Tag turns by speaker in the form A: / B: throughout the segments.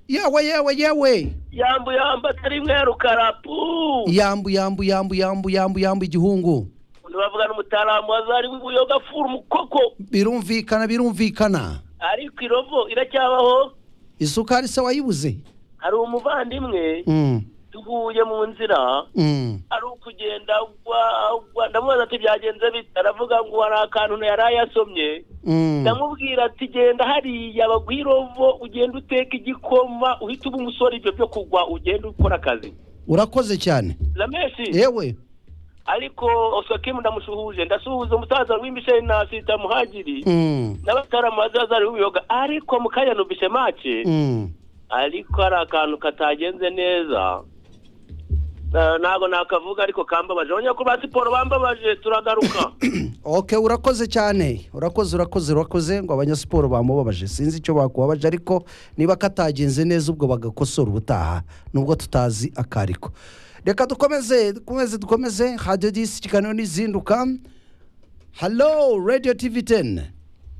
A: yawe yawe yawe
B: yambu yambu atari mweru karapu
A: yambu yambu yambu yambu yambu yambu igihungu
B: bavuga n'umutaramu wazari w'ubuyoga furu mukoko
A: birumvikana birumvikana
B: ariko irovo iracyabaho
A: isukari se wayibuze
B: hari umuvandimwe
A: Mm,
B: duhuye mu nzira
A: mm.
B: ari ukugenda agwa- agwa ndamubaza ati byagenze bite aravuga ngo hari akantu yari yasomye
A: Mm.
B: ndamubwira ati genda hariya baguha irovo ugenda uteka igikoma uhita uba umusore ibyo byo kugwa ugenda ukora akazi
A: urakoze cyane
B: ramesi
A: yewe
B: ariko oswakimu ndamusuhuje ndasuhuza umusaza w'imbisheni na sita muhagiri
A: Mm,
B: n'abataramu bazazari w'ibiyoga ariko mu kanya numvise make
A: mm.
B: ariko hari akantu katagenze neza Eh, ntabwo nakavuga ariko kambabaje abanya ko ba siporo bambabaje turagaruka
A: ok urakoze cyane urakoze urakoze urakoze ngo abanyasiporo bamubabaje sinzi icyo bakubabaje ariko niba katagenze neza ubwo bagakosora ubutaha nubwo tutazi akariko reka dukomeze dukomeze dukomeze hadiyo disi ikiganiro n'izinduka halo radiyo tivi teni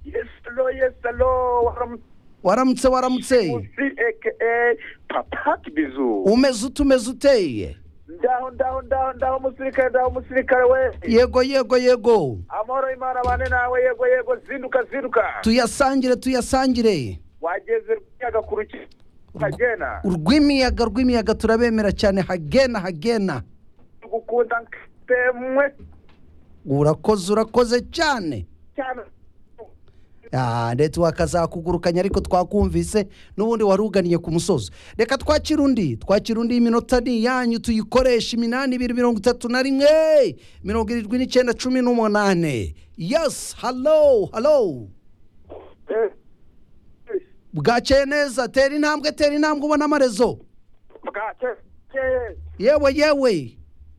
C: Yesalo, yesalo, waram
A: waramutse waramutse
C: musi aka papati bizu.
A: umeze ute umeze uteye
C: Ndaho, ndaho, ndaho, ndaho musirikare, ndaho musirikare we.
A: yego yego yego
C: Amahoro y'Imana bane nawe, yego, yego, zinduka, zinduka.
A: tuyasangire tuyasangire
C: Wageze rw'iyaga ku ruki- Kagena.
A: urw'imiyaga rw'imiyaga turabemera cyane hagena hagena
C: Tugukunda nkitemwe
A: urakoze urakoze cyane
C: cyane.
A: Ah, ndetse wakazakugurukanya ariko twakumvise n'ubundi wari uganiye ku musozi reka twakira undi twakira undi iminota ni iyanyu tuyikoresha iminani ibiri mirongo itatu na rimwe mirongo irindwi n'icyenda cumi n'umunane yesi halo halo
C: Eh,
A: bwakeye neza tera intambwe tera intambwe ubona amarezo
C: bwake- ke-
A: yewe yewe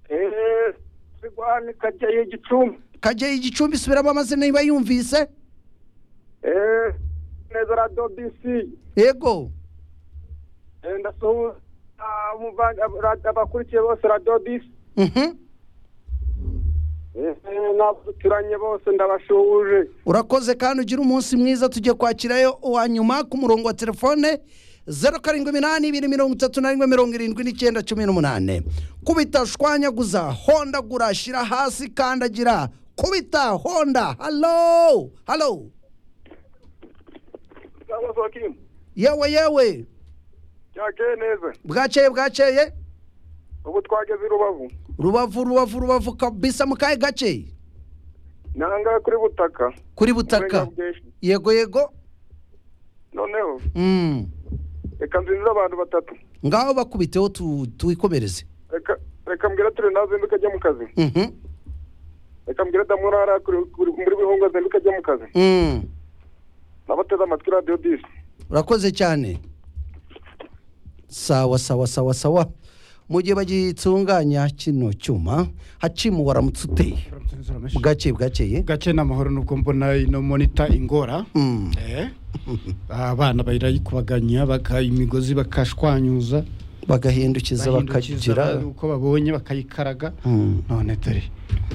C: eh, zigwani kageye gicumbi.
A: kageye igicumbi subiramo amazina niba yumvise
C: Eh, neza radio BC.
A: yego
C: Eh, ndasuhuza abumva- ab- abakurikiye bose radiyo disi
A: Mhm.
C: n'abaturanye bose ndabashuhuje
A: urakoze kandi ugire umunsi mwiza tujye kwakirayo uwa nyuma ku murongo wa telefone zeru karindwi iminani ibiri mirongo itatu na rimwe mirongo irindwi n'icyenda cumi n'umunane kubita shwanyaguza hondagura shyira hasi kandagira kubita honda halo halo yewe yewe
C: byageye neza
A: bwakeye bwakeye
C: ubu twageze i rubavu
A: rubavu rubavu rubavu kabisa mu kahe gace
C: nangahe kuri butaka
A: kuri butaka
C: Uburenganzira.
A: yego yego
C: noneho
A: Mm.
C: reka nzinze abantu batatu
A: ngaho bakubiteho tu- twikomereze
C: Reka- reka mbwira turi nazinduka ajya mu kazi
A: Mhm.
C: reka mbwira damurara kuri- kuri- muri bihungu azinduka ajya mu kazi
A: Mm.
C: nabateze amatwi radiyo disi
A: urakoze cyane sawa sawa sawa sawa mu gihe bagitunganya kino cyuma hacimu waramutse uteye bwakeye bwakeye
D: gake n'amahoro nubwo mbona ino monita ingora
A: Mm.
D: Eh, abana barayikubaganya baka imigozi bakashwanyuza
A: bagahindukiza
D: bahindukiza
A: bakagira
D: uko babonye bakayikaraga
A: Mm.
D: none dore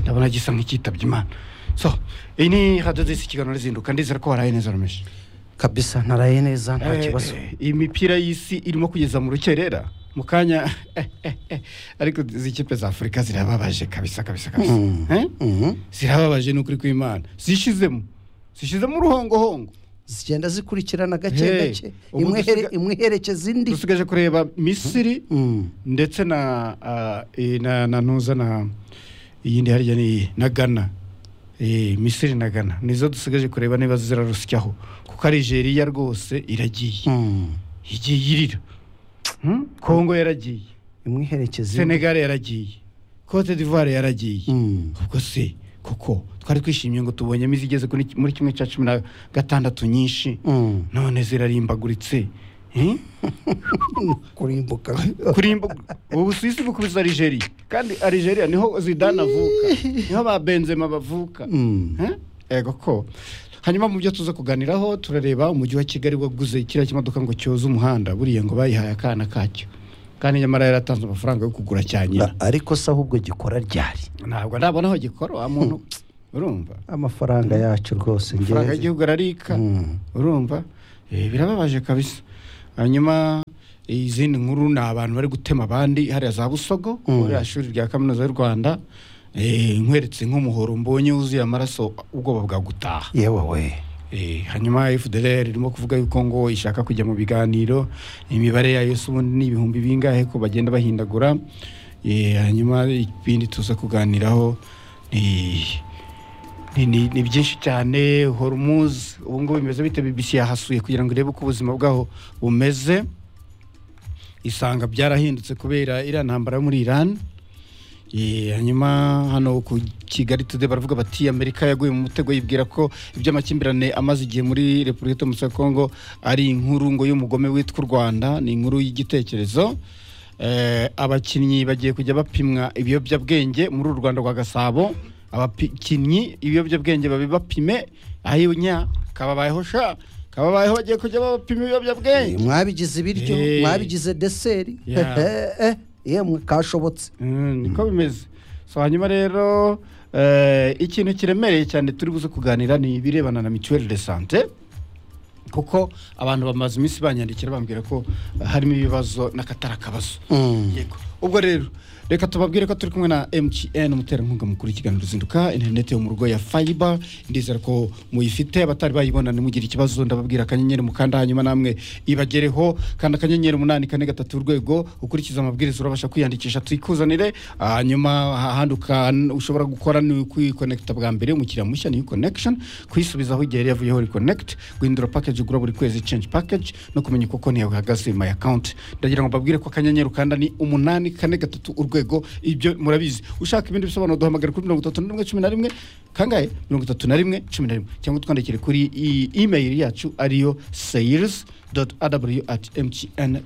D: ndabona gisa nk'ikitabye imana so iyi ni radiyo zisi ikiganiro rizinduka ndizera ko waraye neza rumeshi
A: kabisa naraye neza nta kibazo
D: Eh, eh, iyi mipira y'isi irimo kugeza mu rukerera mu kanya ariko izi kipe za afurika zirababaje kabisa kabisa kabisa
A: Mm.
D: Eh?
A: Mhm.
D: zirababaje ni ukuri kw'imana zishizemo zishizemo uruhongohongo
A: zigenda zikurikirana gake
D: Hey,
A: gake
D: ubu
A: imwe here-
D: dusiga-
A: imwe iherekeza indi
D: dusigaje kureba misiri
A: Mm.
D: ndetse na ah, eh, na na nuza na iyindi harya ni na Ghana Eh, Misiri na Ghana nizo dusigaje kureba niba zirarusyaho kuko Algeria rwose iragiye
A: Mm.
D: igiye irira Hmm? Congo yaragiye
A: imwe iherekeza indi
D: Senegal yaragiye Cote d'Ivoire yaragiye
A: Mm.
D: ubwo se koko twari twishimiye ngo tubonyemo izigeze kuri- muri kimwe cya cumi na gatandatu nyinshi
A: Mm.
D: none zirarimbaguritse Eh?
A: kurimbuka
D: kurimba ubu Busuwisi bukubise Algeria kandi Algeria niho Zidane avuka niho ba Benzema bavuka
A: Mm.
D: Eh? ego ko hanyuma mu byo tuza kuganiraho turareba umujyi wa Kigali waguze kiriya kimodoka ngo cyoze umuhanda buriya ngo bayihaye akana kacyo kandi nyamara yaratanze amafaranga yo kugura cya nyina
A: Na- ariko se ahubwo gikora ryari
D: ntabwo ndabona aho gikora wa muntu urumva
A: amafaranga yacu rwose
D: amafaranga
A: ngewe
D: y'igihugu ararika
A: Mm.
D: urumva Eh, birababaje kabisa hanyuma izindi nkuru ni abantu bari gutema abandi hariya za busogo
A: Mm.
D: muri shuri rya kaminuza y'u rwanda eh, nkweretse nk'umuhoro mbonye wuzuye amaraso ubwoba bwagutaha
A: yewe we
D: Eh, hanyuma fdr irimo kuvuga yuko ngo ishaka kujya mu biganiro imibare yayo se ubundi ni ibihumbi bingahe ko bagenda bahindagura Eh, hanyuma ibindi tuza kuganiraho ni- ni- ni ni byinshi cyane hormuz ubu ngubu bimeze bite bbc yahasuye kugira ngo irebe uko ubuzima bwaho bumeze isanga byarahindutse kubera iriya ntambara yo muri iran Eh, hanyuma hano ku kigali today baravuga bati amerika yaguye mu mutego yibwira ko iby'amakimbirane amaze igihe muri repubulika itomutse kongo ari inkuru ngo y'umugome witwa u rwanda ni inkuru y'igitekerezo Eh, abakinnyi bagiye kujya bapimwa ibiyobyabwenge muri uru rwanda rwa gasabo abakinnyi ibiyobyabwenge babibapime ahinya kababayeho sha kababayeho bagiye kujya bapima ibiyobyabwenge
A: mwabigize ibiryo
D: Eh.
A: mwabigize deseri
D: Yeah.
A: Eh, yemwe kashobotse
D: Mm, niko bimeze so hanyuma rero eh, ikintu kiremereye cyane turi buze kuganira ni ibirebana na mituweli de sante kuko abantu bamaze iminsi banyandikira bambwira ko harimo ibibazo n'akatari akabazo
A: Mm.
D: yego ubwo rero reka tubabwire ko turi kumwe na mtn umuterankunga mukuru w'ikiganiro ruzinduka interineti yo mu rugo ya fiber ndizera ko muyifite abatari bayibona ntimugire ikibazo ndababwira akanyenyeri mukanda hanyuma namwe ibagereho kandi akanyenyeri umunani kane gatatu urwego ukurikiza amabwiriza urabasha kwiyandikisha twikuzanire hanyuma ahandi uka- ushobora gukora ni kwikonekita bwa mbere umukiriya mushya ni connection kuyisubizaho igihe yari yavuyeho reconnect guhindura package ugura buri kwezi change package no kumenya uko konti yawe ihagaze my account ndagira ngo mbabwire ko akanyenyeri ukanda ni umunani kane gatatu urwego ibyo murabizi ushaka ibindi bisobanuro duhamagare kuri mirongo itatu na rimwe cumi na rimwe kangahe mirongo itatu na rimwe cumi na rimwe cyangwa twandikire kuri i- email yacu ariyo sales aw at mtn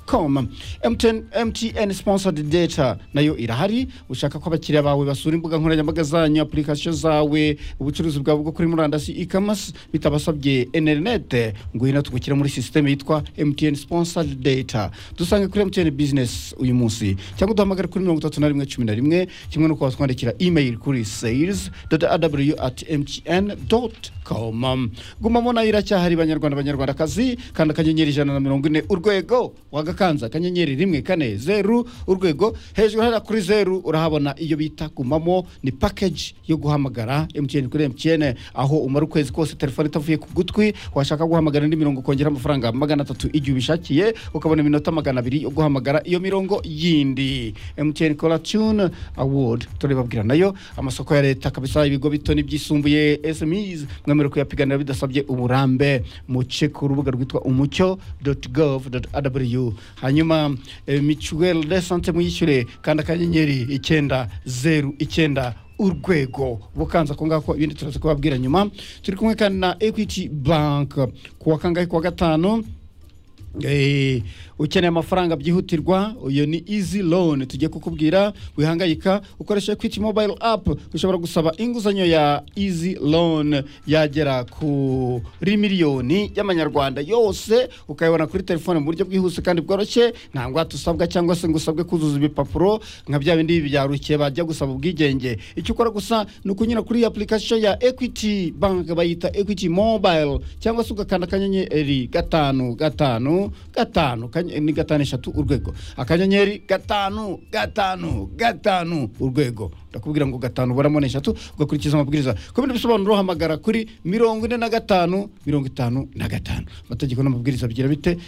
D: com mtn, mtn sponsored data nayo irahari ushaka ko abakiriya bawe basura imbuga nkoranyambaga zanyu application zawe ubucuruzi bwawe bwo kuri murandasi e-commerce bitabasabye internet ngo hino tugukira muri systeme yitwa mtn sponsored data dusange kuri mtn business uyu munsi cyangwa duhamagare kuri mirongo itatu na rimwe cumi na rimwe kimwe no twandikira email kuri sales aw at mtn com gumamo nayo iracyahari banyarwanda banyarwandakazi kandi akanyenyeri ijana na mirongo ine urwego wagakanza akanyenyeri rimwe kane zeru urwego hejuru hariya kuri zeru urahabona iyo bita gumamo ni package yo guhamagara mtn kuri mtn aho umara ukwezi kose telefone itavuye ku gutwi washaka guhamagara indi mirongo ukongera amafaranga magana atatu igihe ubishakiye ukabona iminota magana abiri yo guhamagara iyo mirongo yindi mtn kora tune award turabibabwira nayo amasoko ya leta kabisa ibigo bito n'ibyisumbuye smes mwemerewe kuyapiganira bidasabye uburambe muce ku rubuga rwitwa umucyo gov rw hanyuma eh, mituweli de sante muyishyure kandi akanyenyeri icyenda zeru icyenda urwego bukanza ako ngako ibindi turaza kubabwira nyuma turi kumwe kandi na equity bank ku wa kangahe ku wa gatanu Eh, ukeneye amafaranga byihutirwa iyo ni easy loan tujye kukubwira wihangayika ukoresha equity mobile app ushobora gusaba inguzanyo ya easy loan yagera kuri miliyoni y'amanyarwanda yose ukayibona kuri telefone mu buryo bwihuse kandi bworoshye nta ngwate usabwa cyangwa se ngo usabwe kuzuza ibipapuro nka bya bindi byarukiye bajya gusaba ubwigenge icyo ukora gusa ni ukunyura kuri iyi application ya equity bank bayita equity mobile cyangwa se ugakanda akanyenyeri gatanu gatanu gatanu kanye- ni gatanu eshatu urwego akanyenyeri gatanu gatanu gatanu urwego ndakubwira ngo gatanu uburamo ni eshatu ugakurikiza amabwiriza ku bindi bisobanuro uhamagara kuri mirongo ine na gatanu mirongo itanu na gatanu amategeko n'amabwiriza bigira bite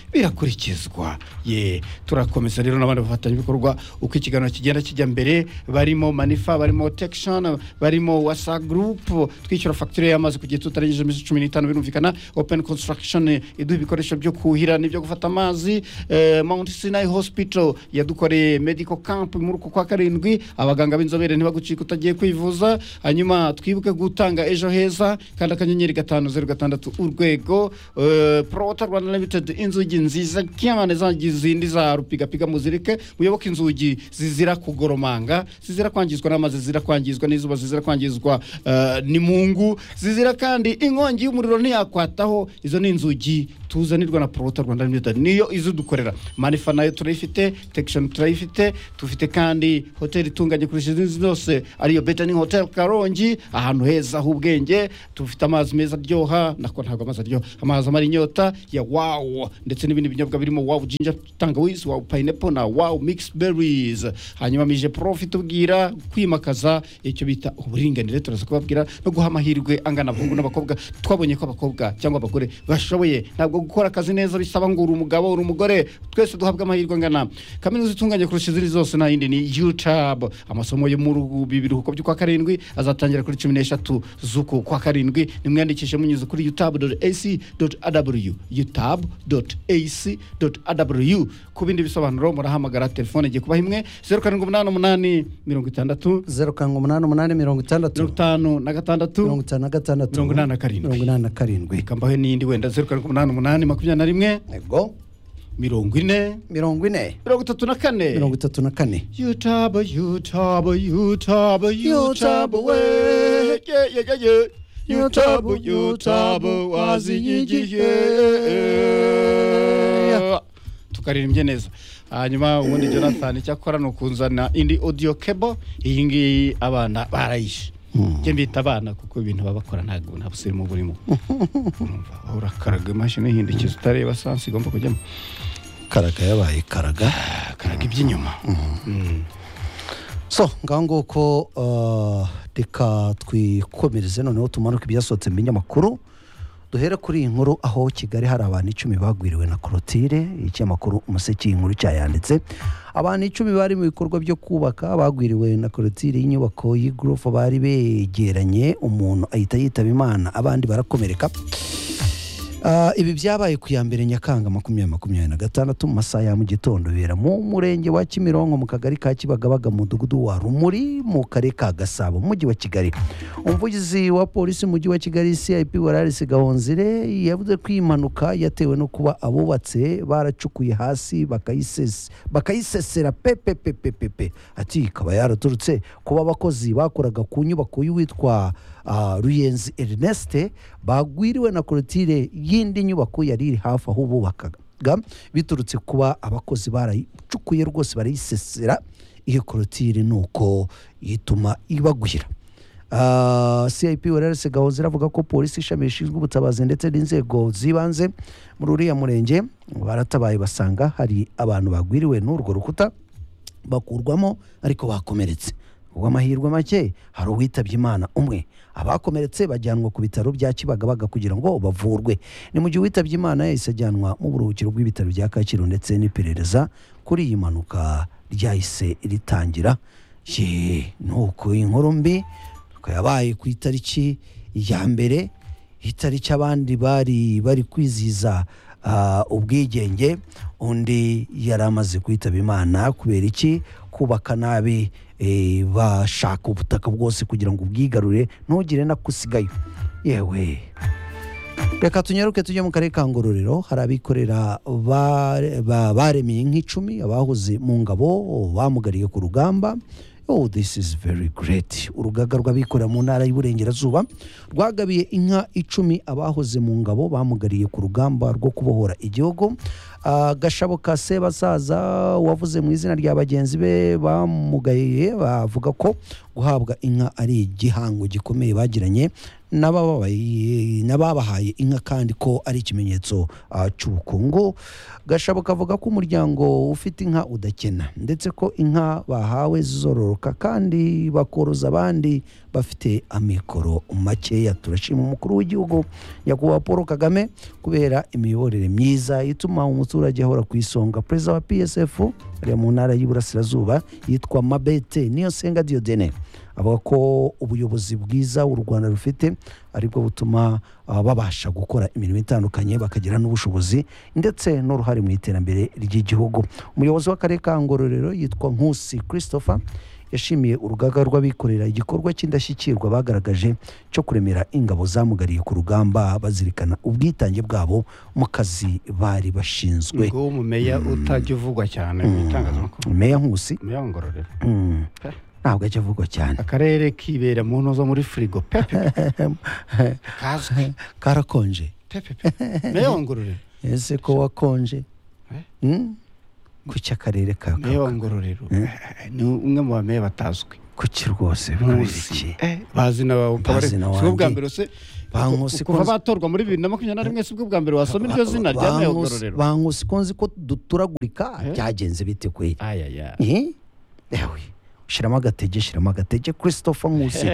D: birakurikizwa ye turakomeza rero n'abandi bafatanyabikorwa uko ikiganiro kigenda kijya mbere barimo manifa barimo tekishoni barimo wasa gurupu twishyura fagitire y'amazi ku gihe tutarengeje iminsi cumi n'itanu birumvikana openi konsitaragishoni iduha ibikoresho byo kuhira n'ibyo gufata amazi eh, mount sinai hospital yadukoreye medical camp muri uku kwa karindwi abaganga b'inzobere ntibagucika utagiye kwivuza hanyuma twibuke gutanga ejo heza kandi akanyenyeri gatanu zeru gatandatu urwego eh, prota rwanda limited inzugi nziza cyane za zindi za rupigapiga muzirike muyoboke inzugi zizira kugoromanga zizira kwangizwa n'amazi zizira kwangizwa n'izuba zizira kwangizwa eh, n'imungu zizira kandi inkongi y'umuriro ntiyakwataho izo ni inzugi tuzanirwa na porota rwanda limited niyo izidukorera manifa nayo turayifite tekishoni turayifite dufite kandi hoteli itunganye kurusha izindi zose ariyo betani hoteli karongi ahantu heza h'ubwenge dufite amazi meza aryoha nako ntabwo amazi aryoha amazi amara inyota ya wawu ndetse n'ibindi binyobwa birimo wawu jinja tangawizi wawu payinepo na wawu mikisi berizi hanyuma mije profi tubwira kwimakaza icyo bita uburinganire turaza kubabwira no guha amahirwe angana abahungu n'abakobwa twabonye ko abakobwa cyangwa abagore bashoboye ntabwo gukora akazi neza bisaba ngo uri umugabo uri umugore twese duhabwe amahirwe angana kaminuza itunganye kurusha izindi zose nta yindi ni yucabu amasomo yo mu biruhuko by'ukwa karindwi azatangira kuri cumi n'eshatu z'uku kwa karindwi nimwiyandikishe munyuze kuri yutabu doti esi doti adabuyu yutabu doti esi doti adabuyu ku bindi bisobanuro murahamagara telefone igiye kubaha imwe zeru karindwi umunani umunani mirongo itandatu
A: zeru karindwi umunani umunani mirongo
D: mirongo
A: itandatu
D: itanu
A: mirongo
D: na gatandatu
A: itanu na gatandatu
D: mirongo inani na karindwi.
A: mirongo inani na karindwi
D: reka mbahe n'iyindi wenda zeru karindwi umunani umunani makumyabiri na rimwe
A: yego
D: mirongo ine
A: mirongo ine
D: mirongo itatu na kane
A: mirongo itatu na kane
D: yutaba yutaba yutaba yutaba we ye ye ye ye yutaba yutaba wazinye igihe tukaririmbye neza hanyuma ubundi jonathan icyo akora ni ukunzana indi audio cable iyi ngiyi abana barayishe njye mbita abana kuko ibintu baba bakora ntabwo nta busirimu burimo Urumva, urakaraga imashini ihindukiza utareba sansi igomba kujyamo
A: karaga yabaye karaga
D: karaga iby'inyuma Mm.
A: so ngaho nguko uh, reka twikomereze noneho tumanuke ibyasohotse mu binyamakuru duhere kuri iyi nkuru aho kigali hari abantu icumi bagwiriwe na korotire ikinyamakuru umuseke iyi nkuru cyayanditse abantu icumi bari mu bikorwa byo kubaka bagwiriwe na korotire y'inyubako y'igorofa bari begeranye umuntu ahita yitaba imana abandi barakomereka Ah, ibi byabaye ku ya mbere nyakanga makumyabiri makumyabiri na gatandatu mu masaha ya mu gitondo bibera mu murenge wa kimironko mu kagari ka kibagabaga mu mudugudu wa rumuri mu karere ka gasabo mu mujyi wa kigali umuvugizi wa polisi mu mujyi wa kigali cip wararisi gahonzire yavuze ko iyi mpanuka yatewe no kuba abubatse baracukuye hasi bakayisesa- bakayisesera pepepepepepe ati ikaba yaraturutse kuba abakozi bakoraga ku nyubako y'uwitwa ah, ruyenzi erneste bagwiriwe na korotire y'indi nyubako yari iri hafi aho bubakaga biturutse kuba abakozi barayicukuye rwose barayisesera iyo korotire ni uko ituma ibagwira Ah, cip wararese gahoze iravuga ko polisi ishami rishinzwe ubutabazi ndetse n'inzego z'ibanze muri uriya murenge baratabaye basanga hari abantu bagwiriwe n'urwo rukuta bakurwamo ariko bakomeretse amahirwe make hari uwitabye imana umwe abakomeretse bajyanwa ku bitaro bya kibagabaga kugira ngo bavurwe ni mu gihe uwitabye imana yahise ajyanwa mu buruhukiro bw'ibitaro bya kacyiru ndetse n'iperereza kuri iyi mpanuka ryahise ritangira Yee, ni uko inkuru mbi nuko yabaye ku itariki ya mbere itariki abandi bari bari kwizihiza ah, ubwigenge undi yari amaze kwitaba imana kubera iki kubaka nabi eh, bashaka ubutaka bwose kugira ngo ubwigarure ntugire nakusigayo yewe reka tunyaruke tujye mu karere ka ngororero hari abikorera bare- ba- baremeye nk'icumi abahoze mu ngabo bamugariye ku rugamba oh this is very great urugaga rw'abikorera mu ntara y'uburengerazuba rwagabiye inka icumi abahoze mu ngabo bamugariye ku rugamba rwo kubohora igihugu Ah, gashabo ka sebasaza wavuze mu izina rya bagenzi be bamugaye bavuga ko guhabwa inka ari igihango gikomeye bagiranye n'abababaye- n'ababahaye inka kandi ko ari ikimenyetso ah, cy'ubukungu gashabo kavuga ko umuryango ufite inka udakena ndetse ko inka bahawe zororoka kandi bakoroza abandi bafite amikoro makeya turashima umukuru w'igihugu nyakubahwa paul kagame kubera imiyoborere myiza ituma umuturage ahora ku isonga perezida wa psf ari mu ntara y'iburasirazuba yitwa mabete niyo senga diodene avuga ko ubuyobozi bwiza u rwanda rufite aribwo butuma ah, babasha gukora imirimo itandukanye bakagira n'ubushobozi ndetse n'uruhare mu iterambere ry'igihugu umuyobozi w'akarere ka ngororero yitwa nkusi christopher yashimiye urugaga rw'abikorera igikorwa cy'indashyikirwa bagaragaje cyo kuremera ingabo zamugariye ku rugamba bazirikana ubwitange bwabo mu kazi bari bashinzwe
D: ngo umumeya utajya uvugwa cyane mu itangazamakuru
A: meya nkusi
D: umumeya wa ngororero
A: mm,
D: Pe.
A: ntabwo ajya avugwa cyane
D: akarere kibera mu ntozo muri firigo pepe kazwi
A: karakonje
D: pepe pe meya wa ngororero
A: ese ko wakonje
D: Eh?
A: Hmm? kuki akarere ka
D: meya wa ngororero eh, ni umwe mu bameya batazwi
A: kuki rwose
D: nkusi
A: bw'iki
D: Eh, bazi na bawe ukaba
A: Bazi
D: ari-
A: na
D: si bwo bwa
A: wanjye.
D: mbere se
A: Bankusi
D: kuva
A: konse-
D: batorwa muri bibiri na makumyabiri na rimwe si bwo bwa mbere wasoma iryo zina rya meya wa ngororero
A: bankusi ko nzi ko duturagurika
D: Eh?
A: byagenze bite kwe
D: ayaya
A: Eh? Ewe, shiramo agatege shiramo agatege christopher nkusi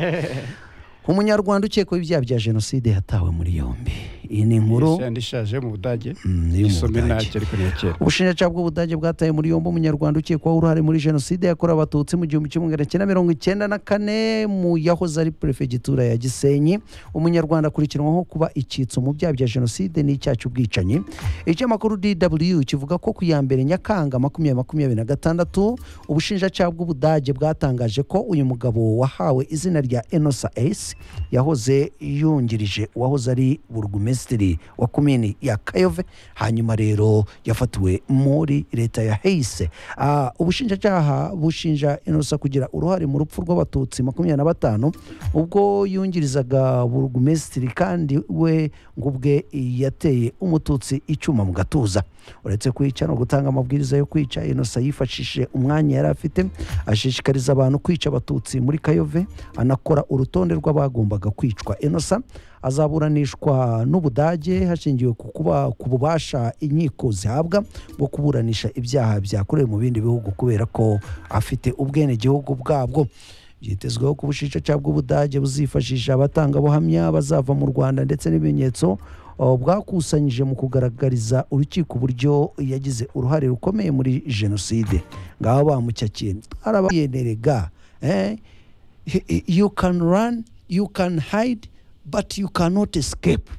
A: umunyarwanda ukekwaho ibyaha bya jenoside yatawe muri yombi iyi ni inkuru
D: yandi ishaje mu budage
A: Mm, yo mu
D: isome
A: Budage.
D: ntacyo ariko niya kera
A: ubushinjacyaha bw'ubudage bwataye muri yombi umunyarwanda ukekwaho uruhare muri jenoside yakorewe abatutsi mu gihumbi kimwe magana cyenda mirongo icyenda na kane mu yahoze ari perefegitura ya gisenyi umunyarwanda akurikiranwaho kuba icyitso mu byaha bya jenoside n'icyaha cy'ubwicanyi ikinyamakuru dw kivuga ko ku ya mbere nyakanga makumyabiri makumyabiri na gatandatu ubushinjacyaha bw'ubudage bwatangaje ko uyu mugabo wahawe izina rya enosa esi yahoze yungirije uwahoze ari burugumesitiri wa komini ya kayove hanyuma rero yafatiwe muri leta ya heise Ah, ubushinjacyaha bushinja inosa kugira uruhare mu rupfu rw'abatutsi makumyabiri na batanu ubwo yungirizaga burugumesitiri kandi we ngo ubwe yateye umututsi icyuma mu gatuza uretse kwica no gutanga amabwiriza yo kwica inosa yifashishije umwanya yari afite ashishikariza abantu kwica abatutsi muri kayove anakora urutonde rw'abagombaga kwicwa inosa azaburanishwa n'ubudage hashingiwe ku kuba ku bubasha inkiko zihabwa bwo kuburanisha ibyaha byakorewe mu bindi bihugu kubera ko afite ubwenegihugu bwabwo byitezweho ko ubushinjacyaha bw'ubudage buzifashisha abatangabuhamya bazava mu rwanda ndetse n'ibimenyetso o, bwakusanyije mu kugaragariza urukiko uburyo yagize uruhare rukomeye muri jenoside ngaho bamucyakiye twarabayenerega eh? He- he- you can run you can hide but you cannot escape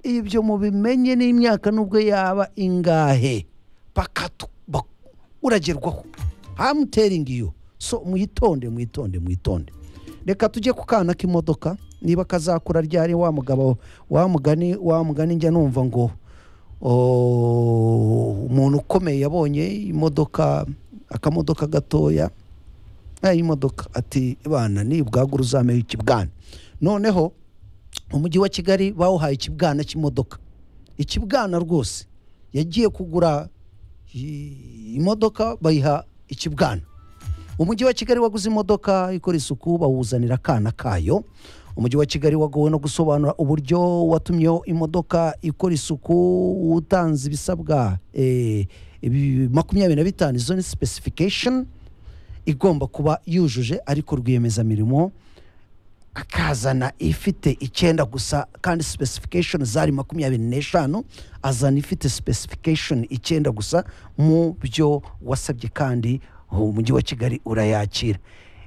A: ibyo mubimenye n'imyaka nubwo yaba ingahe bakatu bak- uragerwaho I'm telling you so mwitonde mwitonde mwitonde reka tujye ku kana k'imodoka niba kazakura ryari wa mugabo wa mugani wa mugani njya numva ngo oh, umuntu ukomeye yabonye imodoka akamodoka gatoya nayo imodoka ati bana ni bwagura uzameho ikibwana noneho umujyi wa kigali bawuhaye ikibwana cy'imodoka ikibwana rwose yagiye kugura i- imodoka bayiha ikibwana umujyi wa kigali waguze imodoka ikora isuku bawuzanira akana kayo umujyi wa kigali wagowe no gusobanura uburyo watumyeho imodoka ikora isuku utanze ibisabwa eh, ibi- makumyabiri na bitanu izo ni specification igomba kuba yujuje ariko rwiyemezamirimo akazana ifite icyenda gusa kandi specification zari makumyabiri n'eshanu azana ifite specification icyenda gusa mu byo wasabye kandi umujyi wa kigali urayakira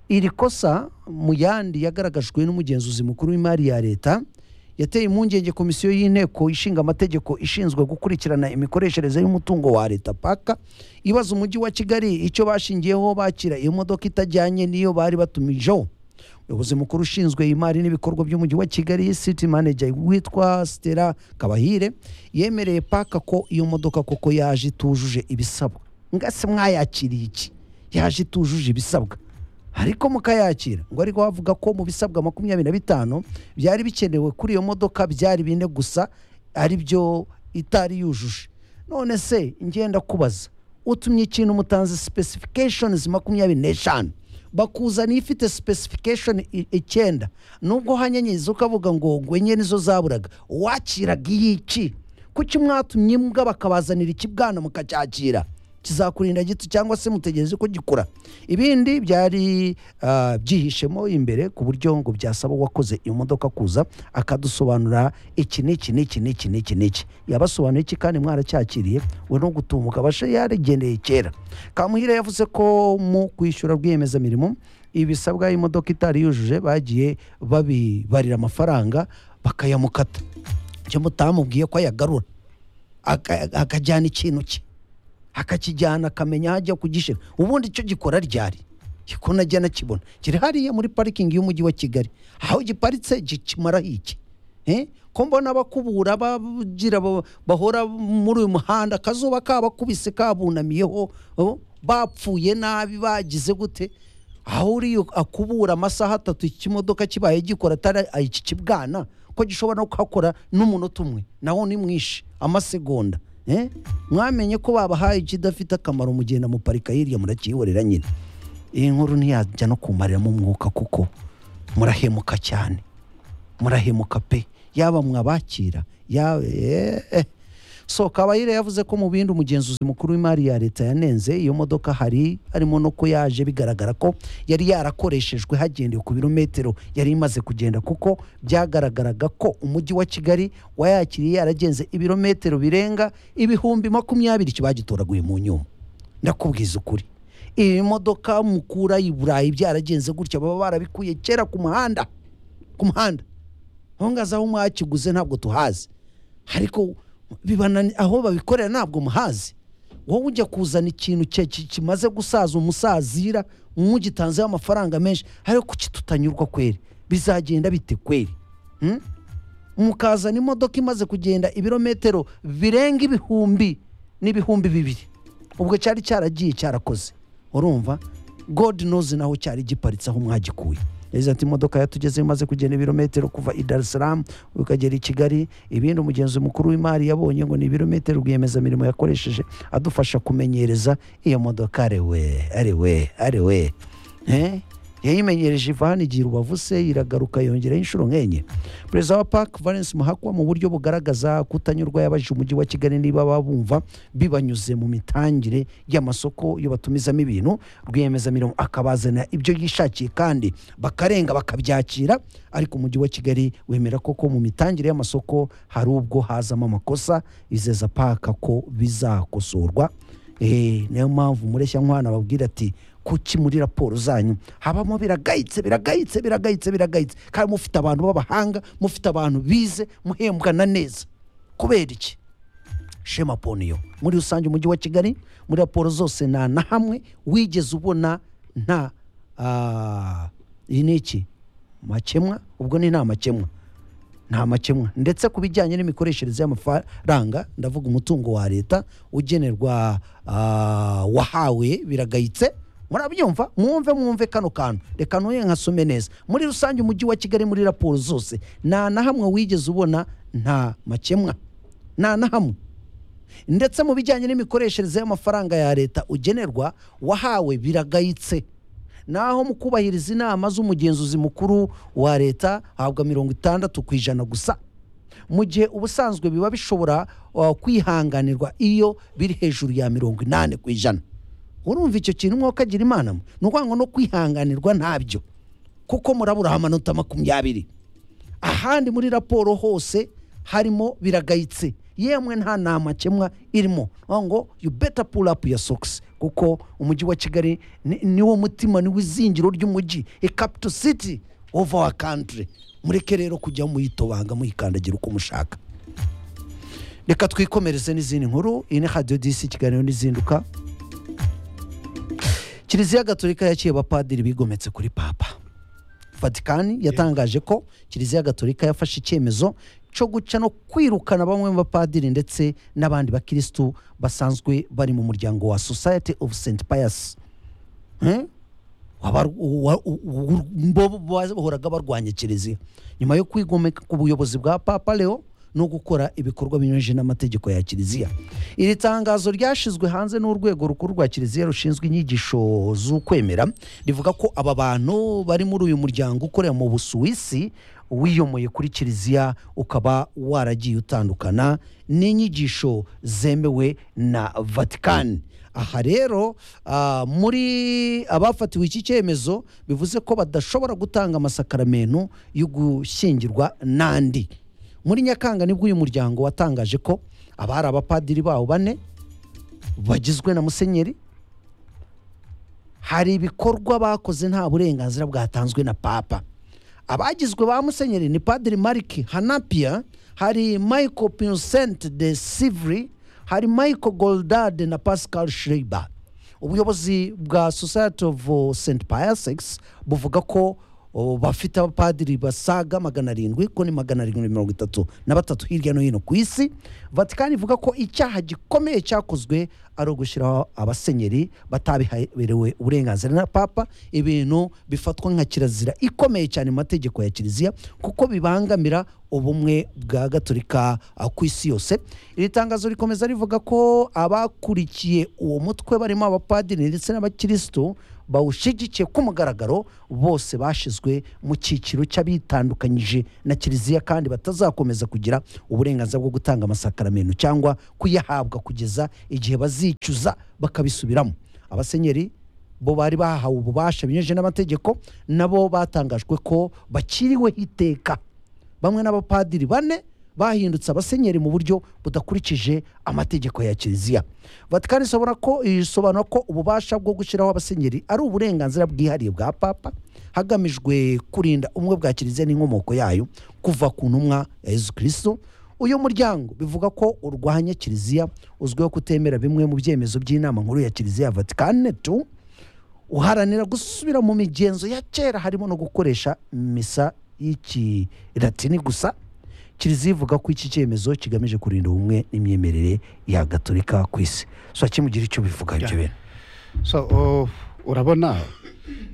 A: iri kosa mu yandi yagaragajwe n'umugenzuzi mukuru w'imari ya leta yateye impungenge komisiyo y'inteko ishinga amategeko ishinzwe gukurikirana imikoreshereze y'umutungo wa leta paka ibaza umujyi wa kigali icyo bashingiyeho bakira iyo modoka itajyanye n'iyo bari batumijeho umuyobozi mukuru ushinzwe imari n'ibikorwa by'umujyi wa kigali city manager witwa stella kabahire yemereye paka ko iyo modoka koko yaje itujuje ibisabwa ngase mwayakiriye iki yaje itujuje ibisabwa ariko mukayakira ngo ariko bavuga ko mu bisabwa makumyabiri na bitanu byari bikenewe kuri iyo modoka byari bine gusa ari byo itari yujuje none se ngenda kubaza utumye ikintu mutanze specifications makumyabiri n'eshanu bakuzana ifite specification i- icyenda nubwo hanyenyeza ukavuga ngo ngo enye nizo zaburaga wakiraga iyiki kuki mwatumye mbwa bakabazanira ikibwana mukacyakira kizakurinda gito cyangwa se mutegereze ko gikura ibindi byari ah, byihishemo imbere ku buryo ngo byasaba uwakoze iyo modoka kuza akadusobanura iki n'iki n'iki n'iki n'iki n'iki yabasobanuye iki kandi mwaracyakiriye we no gutumuka bashe yarigendeye kera kamuhire yavuze ko mu kwishyura rwiyemezamirimo ibisabwa imodoka itari yujuje bagiye babibarira amafaranga bakayamukata icyo mutamubwiye ko ayagarura aka- akajyana ikintu cye akakijyana akamenya hajya kugishyira ubundi icyo gikora ryari ko najya nakibona kiri hariya muri parikingi y'umujyi wa kigali aho giparitse gikimaraho iki Eh? ko mbona abakubura bagira ba- bahora muri uyu muhanda akazuba kabakubise kabunamiyeho oh, bapfuye nabi bagize gute aho uriya akubura amasaha atatu ikimodoka kibaye gikora atari iki kibwana ko gishobora no kuhakora n'umunota umwe nawo ni mwinshi amasegonda eh? mwamenye ko babahaye ikidafite akamaro mugenda muparika hirya murakihorera nyine iyi nkuru ntiyajya no kumariramo umwuka kuko murahemuka cyane murahemuka pe yaba mwabakira yaba eee so kabayire yavuze ko mu bindi umugenzuzi mukuru w'imari ya leta yanenze iyo modoka hari harimo no ko yaje bigaragara ko yari yarakoreshejwe hagendewe ku birometero yari imaze kugenda kuko byagaragaraga ko umujyi wa kigali wayakiriye yaragenze ibirometero birenga ibihumbi makumyabiri kibagitoraguye mu nyuma ndakubwiza ukuri iyi modoka mukura i burayi byaragenze gutya baba barabikuye kera ku muhanda ku muhanda aho ngaho aho mwakiguze ntabwo tuhazi ariko bibana aho babikorera ntabwo muhazi wowe ujya kuzana ikintu cye- ki- kimaze gusaza umusazira mugitanzeho amafaranga menshi ariko kuki tutanyurwa kweri bizagenda bite kweri Hmm? mukazana imodoka imaze kugenda ibirometero birenga ibihumbi n'ibihumbi bibiri ubwo cyari cyaragiye cyarakoze urumva god knows naho cyari giparitse aho mwagikuye yagize ati imodoka yatugeze imaze kugenda ibirometero kuva i Dar es Salaam ukagera i Kigali ibindi umugenzi mukuru w'imari yabonye ngo ni ibirometero rwiyemezamirimo yakoresheje adufasha kumenyereza iyo modoka arewe arewe arewe Eh? yayimenyereje iva hano igira ubavu se iragaruka yongeraho inshuro nk'enye perezida wa park valence muhakwa mu buryo bugaragaza kutanyurwa yabajije umujyi wa kigali niba babumva bibanyuze mu mitangire y'amasoko iyo batumizamo ibintu rwiyemezamirimo akabazanira ibyo yishakiye kandi bakarenga bakabyakira ariko umujyi wa kigali wemera koko mu mitangire y'amasoko hari ubwo hazamo amakosa izeza park ko bizakosorwa Eh, niyo mpamvu mureshyantwana babwira ati kuki muri raporo zanyu habamo biragayitse biragayitse biragayitse biragayitse kandi mufite abantu b'abahanga mufite abantu bize muhembwana neza kubera iki shema poniyo muri rusange umujyi wa kigali muri raporo zose nta na hamwe wigeze ubona nta ah, iyi ni iki makemwa ubwo ni nta makemwa nta makemwa ndetse ku bijyanye n'imikoreshereze y'amafaranga ndavuga umutungo wa leta ugenerwa ah, wahawe biragayitse murabyumva mwumve mwumve kano kantu reka ntuye nkasome neza muri rusange umujyi wa kigali muri raporo zose nta na hamwe wigeze ubona nta makemwa nta na hamwe ndetse mu bijyanye n'imikoreshereze y'amafaranga ya leta ugenerwa wahawe biragayitse naho mu kubahiriza inama z'umugenzuzi mukuru wa leta habwa mirongo itandatu ku ijana gusa mu gihe ubusanzwe biba bishobora uh, kwihanganirwa iyo biri hejuru ya mirongo inani ku ijana urumva icyo kintu umwuka agira imana mwe ni ukuvuga ngo no kwihanganirwa ntabyo kuko murabura amanota makumyabiri ahandi muri raporo hose harimo biragayitse yemwe nta nama kemwa irimo Aho ngo you better pull up your socks kuko umujyi wa kigali ni- niwo mutima niwo izingiro ry'umujyi a capital city of our country mureke rero kujya muyitobanga muyikandagira uko mushaka reka twikomereze n'izindi nkuru iyi ni radiyo disi ikiganiro n'izinduka kiliziya gatolika yakiye abapadiri bigometse kuri papa vatikani yatangaje ko kiliziya gatolika yafashe icyemezo cyo guca no kwirukana bamwe mu bapadiri ndetse n'abandi bakirisitu basanzwe bari mu muryango wa society of st pius Eh? Wabaru- wa- u- u- bo bahoraga barwanya kiliziya nyuma yo kwigomeka ku buyobozi bwa papa leo no gukora ibikorwa binyuranyije n'amategeko ya kiliziya iri tangazo ryashyizwe hanze n'urwego rukuru rwa kiliziya rushinzwe inyigisho z'ukwemera rivuga ko aba bantu bari muri uyu muryango ukorera mu busuwisi wiyomoye kuri kiliziya ukaba waragiye utandukana n'inyigisho zemewe na vatikani aha rero ah, muri abafatiwe iki cyemezo bivuze ko badashobora gutanga amasakaramentu yo gushyingirwa n'andi muri nyakanga nibwo uyu muryango watangaje ko abari abapadiri bawo bane bagizwe na musenyeri hari ibikorwa bakoze nta burenganzira bwatanzwe na papa abagizwe ba musenyeri ni padiri mariki hanapia hari michael pinsent de sivri hari michael goldade na pascal schreiber ubuyobozi bwa society of uh, st piasex buvuga ko uh, ubu bafite abapadiri basaga magana arindwi ko ni magana arindwi na mirongo itatu na batatu hirya no hino ku isi vatikani ivuga ko icyaha gikomeye cyakozwe ari ugushyiraho abasenyeri batabiherewe uburenganzira na papa ibintu bifatwa nka kirazira ikomeye cyane mu mategeko ya kiliziya kuko bibangamira ubumwe bwa gaturika ah, ku isi yose iri tangazo rikomeza rivuga ko abakurikiye uwo mutwe barimo abapadiri ndetse n'abakirisitu bawushyigikiye ku mugaragaro bose bashyizwe mu cyiciro cy'abitandukanyije na kiliziya kandi batazakomeza kugira uburenganzira bwo gutanga amasakaramentu cyangwa kuyahabwa kugeza igihe bazicuza bakabisubiramo abasenyeri bo bari bahawe ububasha binyujije n'amategeko nabo batangajwe ko bakiriweho iteka bamwe n'abapadiri bane bahindutse abasenyeri mu buryo budakurikije amategeko ya kiliziya vatikani isobora ko isobanura ko ububasha bwo gushyiraho abasenyeri ari uburenganzira bwihariye bwa papa hagamijwe kurinda ubumwe bwa kiliziya n'inkomoko yayo kuva ku ntumwa ya yezu kirisitu uyu muryango bivuga ko urwanya kiliziya uzwiho kutemera bimwe mu byemezo by'inama nkuru ya kiliziya ya vatikani tu uharanira gusubira mu migenzo ya kera harimo no gukoresha misa y'ikiratini gusa kiliziya ivuga ko iki cyemezo kigamije kurinda ubumwe n'imyemerere ya gaturika ku isi so kimugira icyo bivuga ibyo bintu
D: so uh, urabona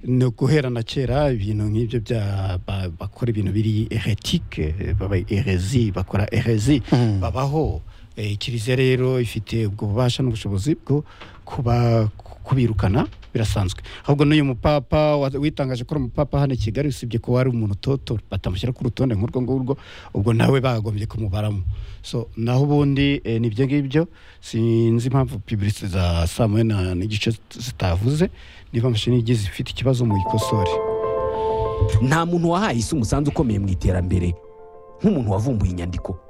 D: ni uguhera na kera ibintu nk'ibyo bya ba- bakora ibintu biri eretike baba erezi bakora erezi
A: Mm.
D: babaho Eh, kiliziya rero ifite ubwo bubasha n'ubushobozi bwo kuba kubirukana birasanzwe ahubwo n'uyu mupapa wa- witangaje ko ari umupapa hano i kigali usibye ko wari umuntu utotora batamushyira ku rutonde nk'urwo ngurwo ubwo nawe bagombye kumubaramo so naho ubundi eh, nibyo ngibyo sinzi impamvu piburise za saa moya na- n'igice zitavuze niba mashini igize ifite ikibazo muyikosore
E: nta muntu wahaye isi umusanzu ukomeye mu iterambere nk'umuntu wavumbuye inyandiko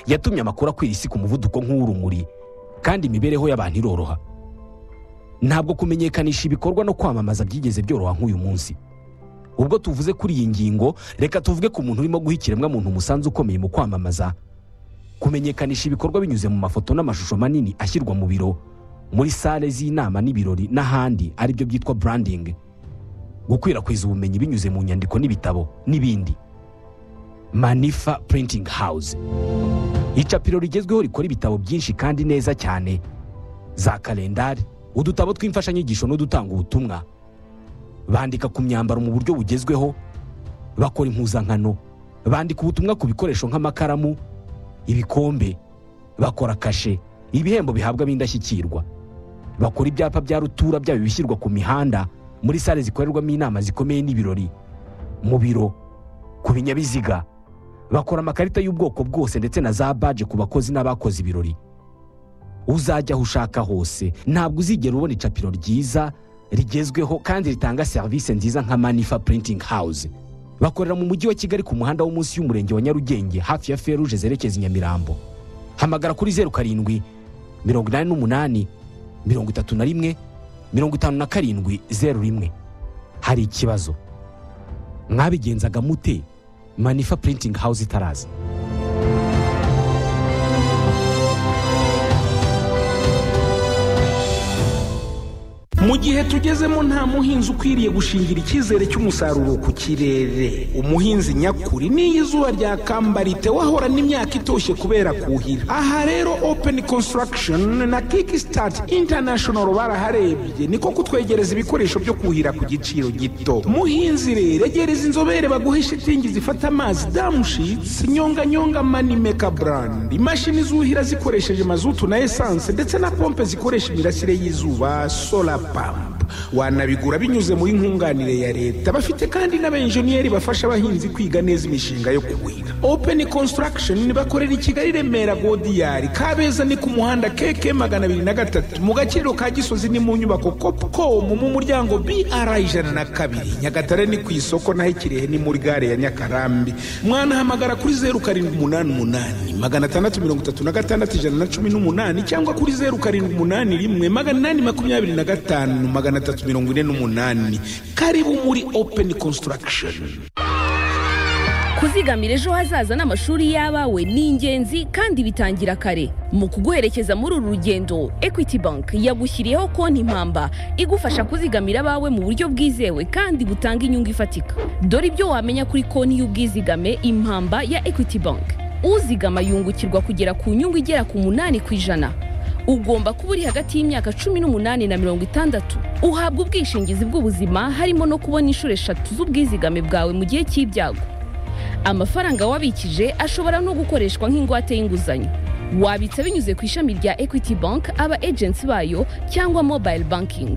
E: yatumye amakuru akwira isi ku muvuduko nk'uw'urumuri kandi imibereho y'abantu iroroha ntabwo kumenyekanisha ibikorwa no kwamamaza byigeze byoroha nk'uyu munsi ubwo tuvuze kuri iyi ngingo reka tuvuge ku muntu urimo guha ikiremwamuntu umusanzu ukomeye mu kwamamaza kumenyekanisha ibikorwa binyuze mu mafoto n'amashusho manini ashyirwa mu biro muri sale z'inama n'ibirori n'ahandi aribyo byitwa branding gukwirakwiza ubumenyi binyuze mu nyandiko n'ibitabo n'ibindi manifa printing house icapiro rigezweho rikora ibitabo byinshi kandi neza cyane za kalendari udutabo tw'imfashanyigisho n'udutanga ubutumwa bandika ku myambaro mu buryo bugezweho bakora impuzankano bandika ubutumwa ku bikoresho nk'amakaramu ibikombe bakora kashe ibihembo bihabwa ab'indashyikirwa bakora ibyapa bya rutura byaba ibishyirwa ku mihanda muri sale zikorerwamo inama zikomeye n'ibirori mu biro ku binyabiziga bakora amakarita y'ubwoko bwose ndetse na za baje ku bakozi n'abakoze ibirori uzajya aho ushaka hose ntabwo uzigera ubona icapiro ryiza rigezweho kandi ritanga serivisi nziza nka manifa printing house bakorera mu mujyi wa kigali ku muhanda wo munsi y'umurenge wa nyarugenge hafi ya feruje zerekeza i nyamirambo hamagara kuri zeru karindwi mirongo inani n'umunani mirongo itatu na rimwe mirongo itanu na karindwi zeru rimwe hari ikibazo mwabigenzaga mute manifa printing house itaraza
F: mu gihe tugezemo nta muhinzi ukwiriye gushingira icyizere cy'umusaruro ku kirere umuhinzi nyakuri n'iyo izuba ryakamba ritewe ahora n'imyaka itoshye kubera kuhira aha rero open construction na kickstart international baraharebye niko kutwegereza ibikoresho byo kuhira ku giciro gito muhinzi rero egereza inzobere baguhe shitingi zifata amazi damushitsi nyonganyonga manimeka brand imashini zuhira zikoresheje mazutu na esanse ndetse na pompe zikoresha imirasire y'izuba solar pump wanabigura binyuze muri nkunganire ya leta bafite kandi n'abenjeniyeri bafasha abahinzi kwiga neza imishinga yo kuhira open construction bakorera i kigali remera godiyari kabeza ni ku muhanda keke magana abiri na gatatu mu gaciro ka gisozi ni mu nyubako copcom mu muryango br ijana na kabiri nyagatare ni ku isoko naho ikirehe ni muri gare ya nyakarambi mwanahamagara kuri zeru karindwi umunani umunani magana atandatu mirongo itatu na gatandatu ijana na cumi n'umunani cyangwa kuri zeru karindwi umunani rimwe magana inani makumyabiri na gatanu magana atatu mirongo ine n'umunani karibu muri open construction
G: kuzigamira ejo hazaza n'amashuri y'abawe ni ingenzi kandi bitangira kare mu kuguherekeza muri uru rugendo equity bank yagushyiriyeho konti impamba igufasha kuzigamira abawe mu buryo bwizewe kandi butanga inyungu ifatika dore ibyo wamenya kuri konti y'ubwizigame impamba ya equity bank uzigama yungukirwa kugera ku nyungu igera ku munani ku ijana ugomba kuba uri hagati y'imyaka cumi n'umunani na mirongo itandatu uhabwa ubwishingizi bw'ubuzima harimo no kubona inshuro eshatu z'ubwizigame bwawe mu gihe cy'ibyago amafaranga wabikije ashobora no gukoreshwa nk'ingwate y'inguzanyo wabitsa binyuze ku ishami rya equity bank aba agency bayo cyangwa mobile banking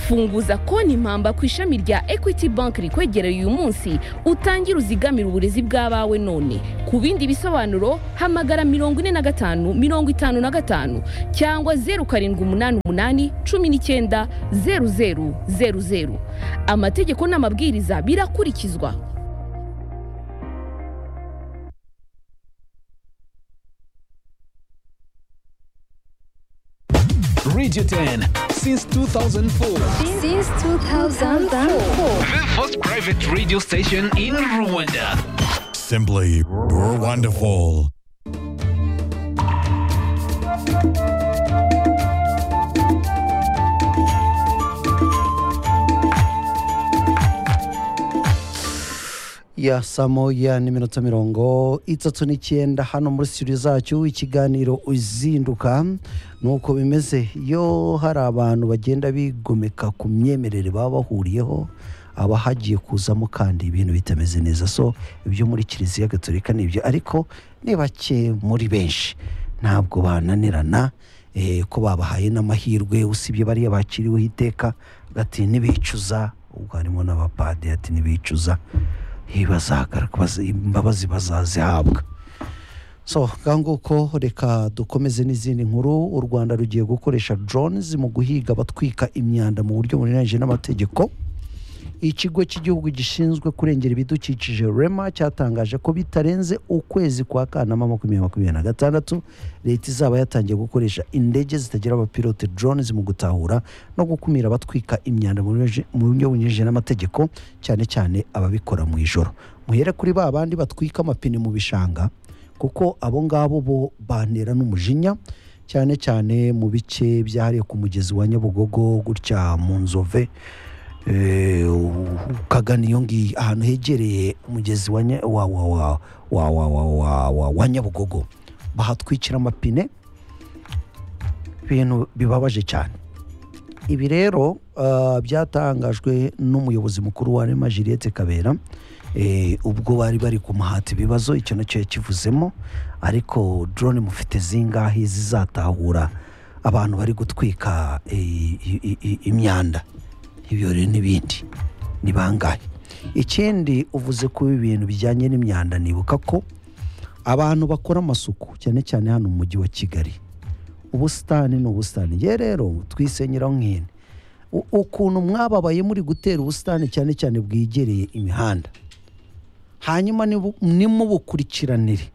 G: funguza konti impamba ku ishami rya equity bank rikwegereye uyu munsi utangire uzigamire uburezi bw'abawe none ku bindi bisobanuro hamagara mirongo ine na gatanu mirongo itanu na gatanu cyangwa zeru karindwi umunani umunani cumi n'icyenda zeru zeru zeru zeru amategeko n'amabwiriza birakurikizwa
H: Radio 10 since 2004.
I: Since 2004.
H: The first private radio station in Rwanda.
J: Simply wonderful.
A: ya saa moya n'iminota mirongo itatu n'icyenda hano muri studio zacu ikiganiro uzinduka ni uko bimeze iyo hari abantu bagenda bigomeka ku myemerere baba bahuriyeho haba hagiye kuzamo kandi ibintu bitameze neza so ibyo muri kiliziya gatolika ni ibyo ariko ni bake muri benshi ntabwo bananirana eh, ko babahaye n'amahirwe usibye bariya bakiriweho iteka ati ntibicuza ubwo harimo n'abapadi ati ntibicuza eh, bazagaruka bazi- imbabazi bazazihabwa so nguko reka dukomeze n'izindi nkuru u rwanda rugiye gukoresha drones mu guhiga abatwika imyanda mu buryo bunyuranyije n'amategeko ikigo cy'igihugu gishinzwe kurengera ibidukikije rema cyatangaje ko bitarenze ukwezi kwa kanama makumyabiri makumyabiri na gatandatu leta izaba yatangiye gukoresha indege zitagira abapilote drones mu gutahura no gukumira abatwika imyanda mu buryo- mu buryo bunyuranyije n'amategeko cyane cyane ababikora mu ijoro muhere kuri ba bandi batwika amapine mu bishanga kuko abo ngabo bo bantera n'umujinya cyane cyane mu bice byahariwe ku mugezi wa nyabugogo gutya mu nzove Eh, ukagana iyo ngiyo ahantu hegereye umugezi wa nya- wa- wa- wa- wa- wa- wa- wa- wa- wa nyabugogo bahatwikira amapine ibintu bibabaje cyane ibi rero ah, byatangajwe n'umuyobozi mukuru wa rema juliette kabera Eh, ubwo bari bari kumuhata ibibazo icyo nacyo yakivuzemo ariko drone mufite zingahe zizatahura abantu bari gutwika eh, i- i- i- imyanda ibyo rero n'ibindi ni bangahe ikindi uvuze ku bintu bijyanye n'imyanda nibuka ko abantu bakora amasuku cyane cyane hano mu mujyi wa kigali ubusitani ni ubusitani ngewe rero twisenyeraho nk'ihene U- ukuntu mwababaye muri gutera ubusitani cyane cyane bwegereye imihanda hanyuma nibu- nimubukurikiranire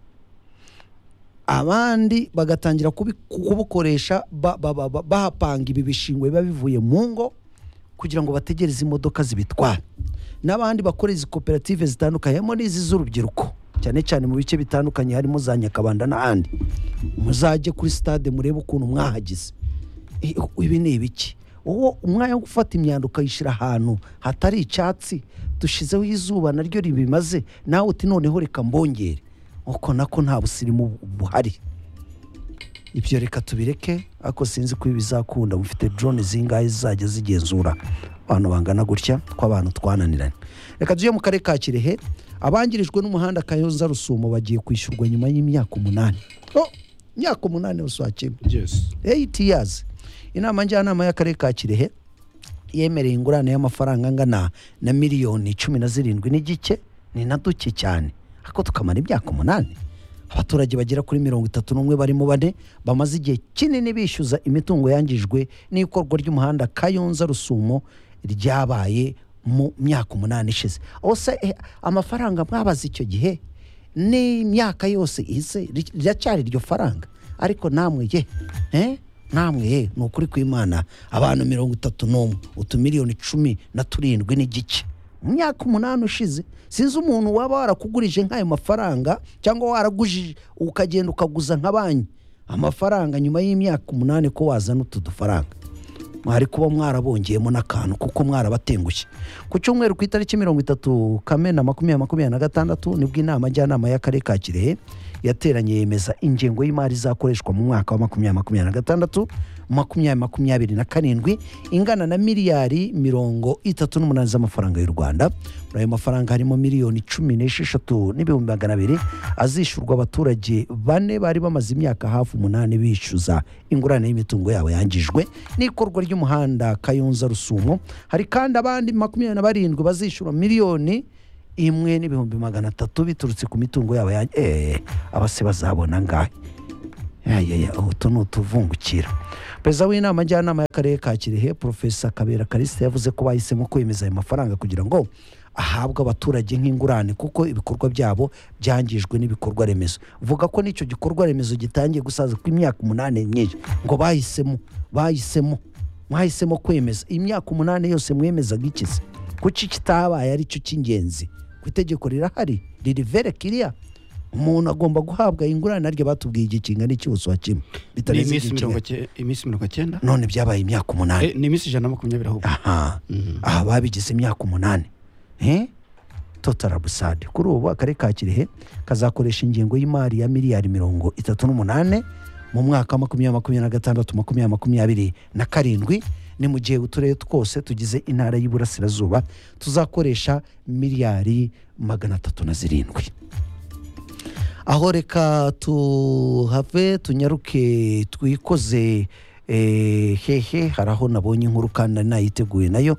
A: abandi bagatangira kubi- kubukoresha ba- ba- ba- ba- bahapanga ibi bishingwe biba bivuye mu ngo kugira ngo bategereze imodoka zibitwara n'abandi bakora izi koperative zitandukanye harimo n'izi z'urubyiruko cyane cyane mu bice bitandukanye harimo za nyakabanda n'ahandi muzajye kuri stade murebe ukuntu mwahagize Eh, ibi ni ibiki wowe umwanya wo gufata imyanda ukayishyira ahantu hatari icyatsi dushyizeho izuba naryo ribimaze nawe uti noneho reka mbongere uko nako nta busirimu bu- buhari ibyo reka tubireke ariko sinzi ko ibi bizakunda mufite drone zingahe zizajya zigenzura abantu bangana gutya tw'abantu twananiranye reka tujye mu karere ka kirehe abangirijwe n'umuhanda kayonza rusumo bagiye kwishyurwa nyuma y'imyaka umunani oh, imyaka umunani uswakimwe
D: yes
A: eight years inama njyanama y'akarere ka kirehe yemereye ingurane y'amafaranga angana na miliyoni cumi na zirindwi n'igice ni na duke cyane ariko tukamara imyaka umunani abaturage bagera kuri mirongo itatu n'umwe barimo bane bamaze igihe kinini bishyuza imitungo yangijwe n'ikorwa ry'umuhanda kayonza rusumo ryabaye mu myaka umunani ishize ose amafaranga mwabaze icyo gihe n'imyaka yose ihise ri- riracyari iryo faranga ariko namwe ye eh? namwe ye ni ukuri kw'imana abantu mirongo itatu n'umwe utumiliyoni cumi na turindwi n'igice mu myaka umunani ushize sinzi umuntu waba warakugurije nk'ayo mafaranga cyangwa waragujije ukagenda ukaguza nka banki amafaranga nyuma y'imyaka umunani ko wazana utu dufaranga mwari kuba mwarabongeyemo n'akantu kuko mwarabatengushye ku cyumweru ku itariki mirongo itatu kamena makumyabiri makumyabiri na gatandatu nibwo inama njyanama y'akarere ka kirehe yateranye yemeza ingengo y'imari izakoreshwa mu mwaka wa makumyabiri makumyabiri na gatandatu makumyabiri makumyabiri na karindwi ingana na miliyari mirongo itatu n'umunani z'amafaranga y'u rwanda muri ayo mafaranga harimo miliyoni cumi n'esheshatu n'ibihumbi magana abiri azishyurwa abaturage bane bari bamaze imyaka hafi umunani bishyuza ingurane y'imitungo yabo yangijwe n'ikorwa ry'umuhanda kayonza rusumo hari kandi abandi makumyabiri na barindwi bazishyura miliyoni imwe n'ibihumbi magana atatu biturutse ku mitungo yabo yanjye eee abase bazabona ngahe yayaya utu ni utuvungukira perezida w'inama njyanama y'akarere ka kirehe porofesa kabera karisita yavuze ko bahisemo kwemeza ayo mafaranga kugira ngo ahabwe abaturage nk'ingurane kuko ibikorwa byabo byangijwe n'ibikorwa remezo vuga ko n'icyo gikorwa remezo gitangiye gusaza ku imyaka umunani myinshi ngo bahisemo bahisemo mwahisemo kwemeza imyaka umunani yose mwemezaga ikize kuki kitabaye aricyo cy'ingenzi ku itegeko rirahari ririvere kiriya umuntu agomba guhabwa ingurane arya batubwiye igihe kingana iki ubuso wa kimwe
D: ni
A: bitarenze
D: iminsi
A: igihe
D: mirongo
A: kimwe
D: ke- iminsi mirongo icyenda
A: none byabaye imyaka umunani
D: Eh, ni iminsi ijana na makumyabiri ahubwo
A: aha aha babigize imyaka umunani Eh? total abusade kuri ubu akarere ka kirehe kazakoresha ingengo y'imari ya miliyari mirongo itatu n'umunani mu mwaka wa makumyabiri makumyabiri na gatandatu makumyabiri makumyabiri na karindwi ni mu gihe uturere twose tugize intara y'iburasirazuba tuzakoresha miliyari magana atatu na zirindwi aho reka tuhave tunyaruke twikoze eh, hehe hari aho nabonye inkuru kandi nari nayiteguye nayo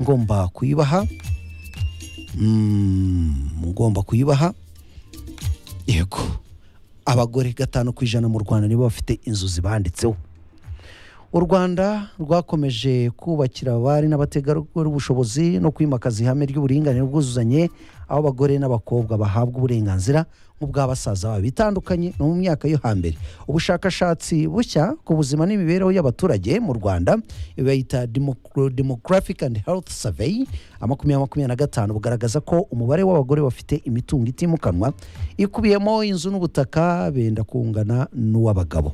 A: ngomba kuyibaha Mm, ngomba kuyibaha yego abagore gatanu ku ijana mu rwanda nibo bafite inzu zibanditseho u rwanda rwakomeje kubakira abari n'abategarugori ubushobozi no kwimakaza ihame ry'uburinganire bwuzuzanye aho abagore n'abakobwa bahabwa uburenganzira nk'ubw'abasaza babo bitandukanye no mu myaka yo hambere ubushakashatsi bushya ku buzima n'imibereho y'abaturage mu rwanda iyo bayita Democro- demographic and health survey makumyabiri makumyabiri na gatanu bugaragaza ko umubare w'abagore bafite imitungo itimukanwa ikubiyemo inzu n'ubutaka benda kungana n'uw'abagabo